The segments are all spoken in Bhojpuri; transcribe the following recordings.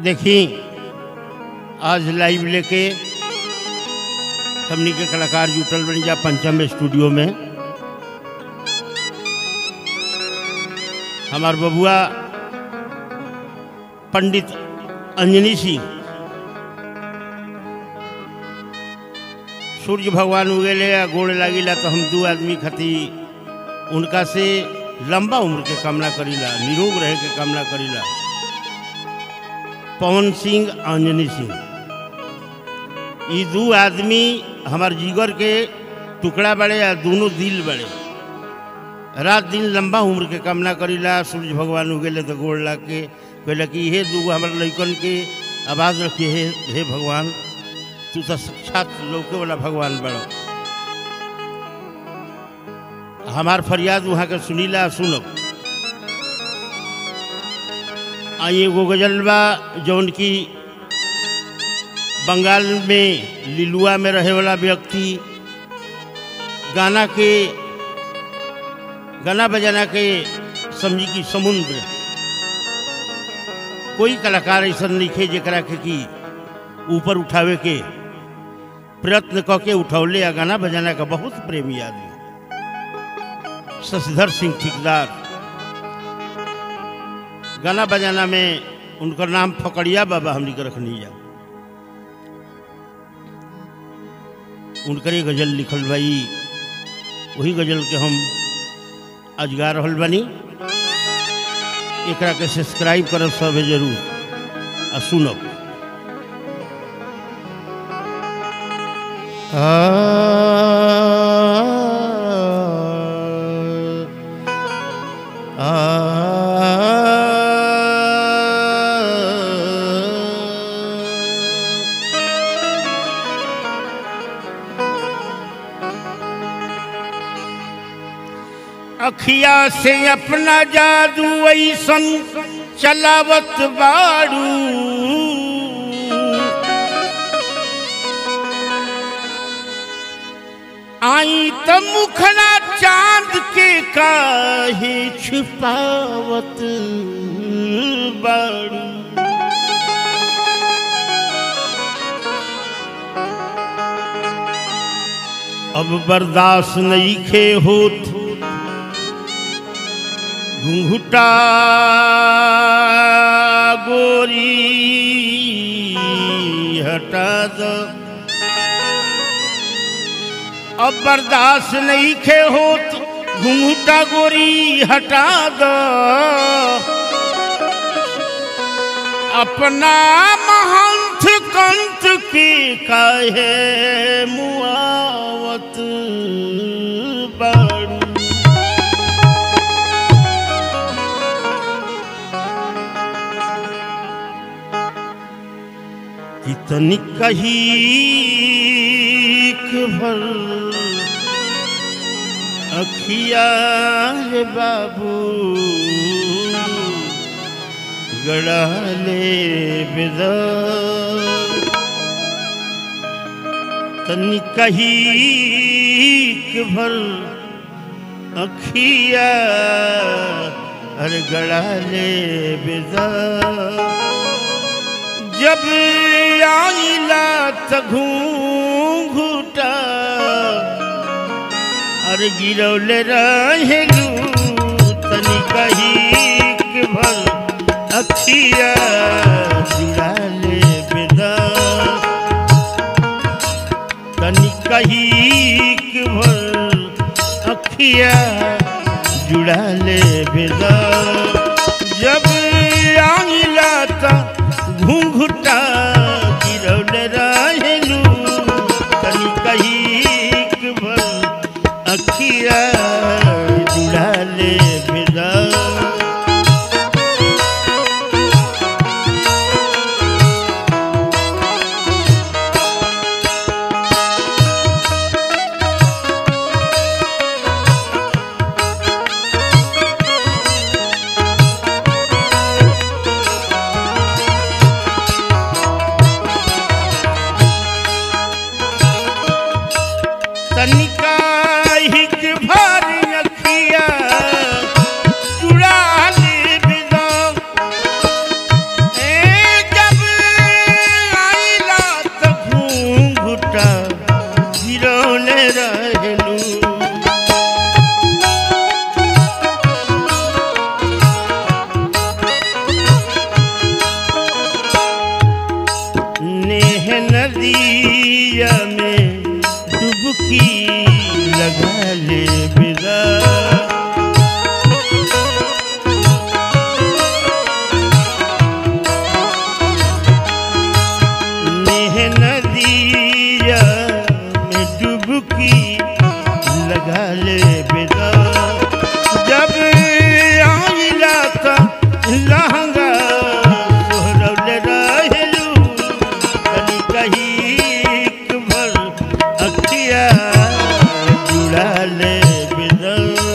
देखी आज लाइव लेके हमनी के कलाकार जुटल बनी जा पंचम स्टूडियो में हमार बबुआ पंडित अंजनी सिंह सूर्य भगवान उगेले या गोड़ लागिला तो हम दू आदमी खती उनका से लंबा उम्र के कामना करीला निरोग रहे के कामना करीला पवन सिंह अंजनी सिंह ये दू आदमी हमार जीगर के टुकड़ा बड़े या दोनों दिल बड़े रात दिन लंबा उम्र के कामना करीला सूर्य भगवान उगेले तो गोड़ ला के कहला कि हे दूगो हमारे लइकन के आवाज रखिए हे हे भगवान तू तो साक्षात लौके वाला भगवान बड़ो हमार फरियाद वहाँ के सुनीला सुनब आई एगो गजल बा जौन की बंगाल में लिलुआ में रहे वाला व्यक्ति गाना के गाना बजाना के समझी की समुद्र कोई कलाकार ऐसा नहीं खे जरा के कि ऊपर उठावे के प्रयत्न क के उठौले या गाना बजाना का बहुत प्रेमी आदमी शशिधर सिंह ठेकेदार गाना बजाना में उनका नाम फकड़िया बाबा हमने के रखनी जा उनकर ही गजल लिखल भाई वही गजल के हम आज गा रहल बनी एकरा के सब्सक्राइब करब सब जरूर आ सुनब अखिया से अपना जादू ऐसन चलावत बाड़ू आई त मुखड़ा चांद के काहे छुपावत बाड़ू अब बर्दाश्त नहीं खे होत घुंघुटा गोरी हटा दो अब बर्दाश्त नहीं खे होत घुंघुटा गोरी हटा दो अपना महंत कंत की काहे मुआवत बाड़ू कितनी कही भर अखिया है बाबू गड़ा ले बेदा तनी कही भर अखिया अरे गड़ा ले बेदा जब आईला तघू घूटा अरे गिरौले रहेलू तनी कही के भर अखिया जुड़ा ले बेदा तनी कही के भर अखिया जुड़ा ले बेदा जब आईला तक घूंघुटा गिरौले रहेलू तनी कही भर अखिया जुड़ा ले बेदा तनिका हिक भर अखिया चुड़ा ले बिदा ए जब रहेलू नेह नदिया में डुबकी लगा ले बिदा नेह नदिया में डुबकी लगा ले बिदा जब आइला का लहंगा सोहरौले रहेलू कनी कहीक भर अखिया जुड़ा ले बिदा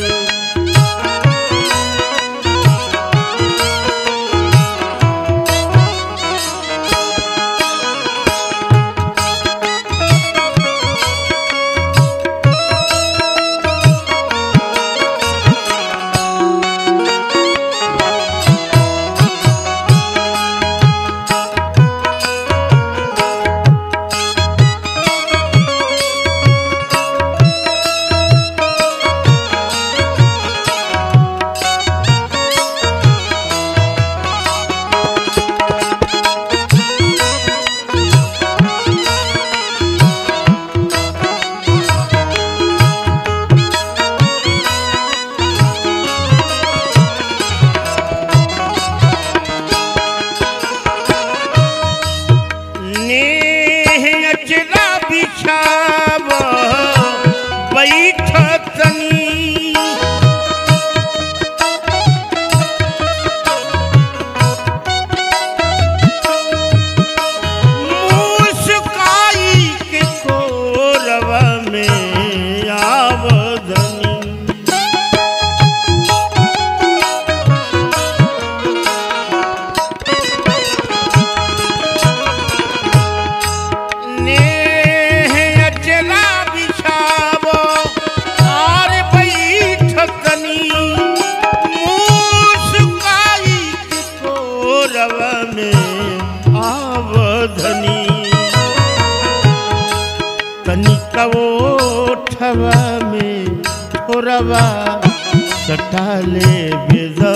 नेह अचला बिछाव बैठ तनी मुस्काई के कोरवा में आवधनी नेह अचला बिछावो और बैठकनी मुस्काई के कोरवा में आवधनी तनिका ओठवा में थोरवा सटाले बेदा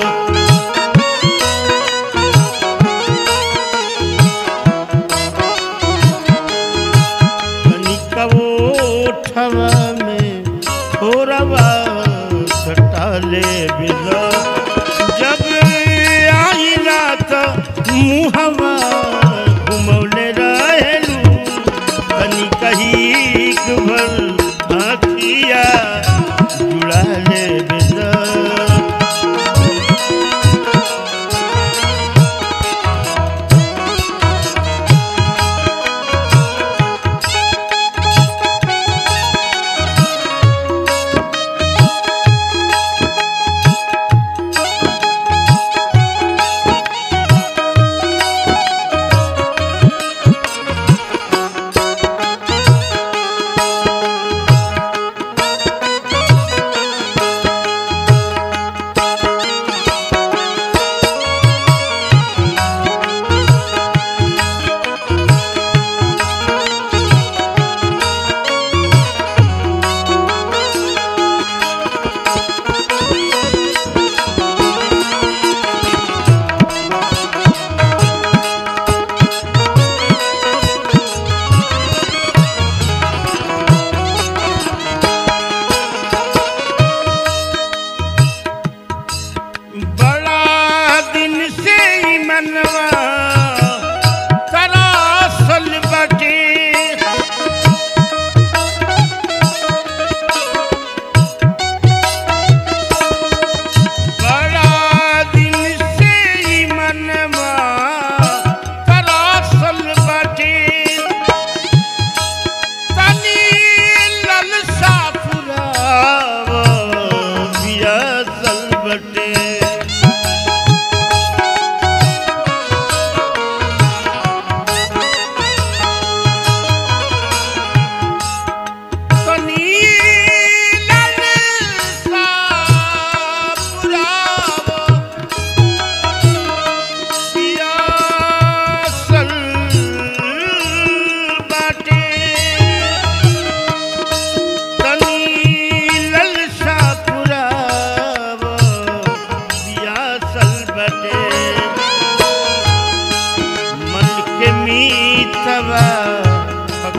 कनिका ओठवा में थोरवा सटाले बिदा जब आइला त मुहवा घुमौले रहेलू कनी कहीक भर आखिया जुड़ा ले बिदा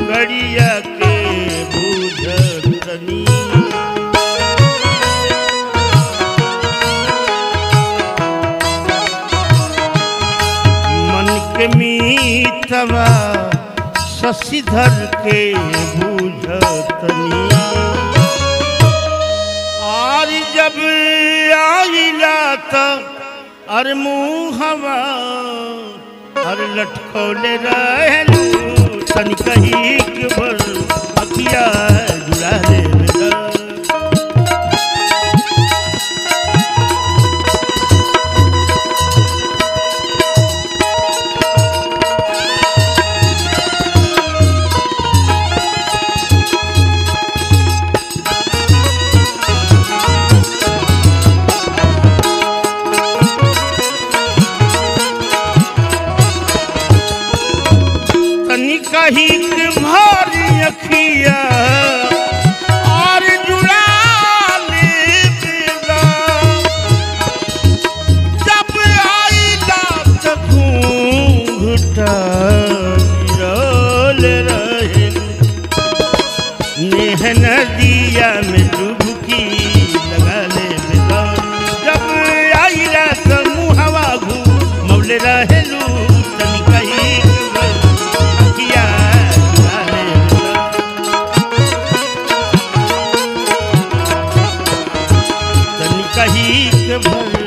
पगड़िया के बुझतनी मन के मीतवा शशिधर के बुझतनी और जब आइला त अरे मुहवा अरे लटकौले रहलू तन कही के भर अखिया जुड़ा ले मेरा तनी कही के भारी अखिया और जुड़ा ले बेगा जब आईला त घूंघटा गिरल रहे नेह नदिया में डुबकी लगा ले बेगा जब आईला त मुहवा घू मौले रहेलू तनी कही के भारी अखिया जुड़ा ले बेगा तनी कही के भर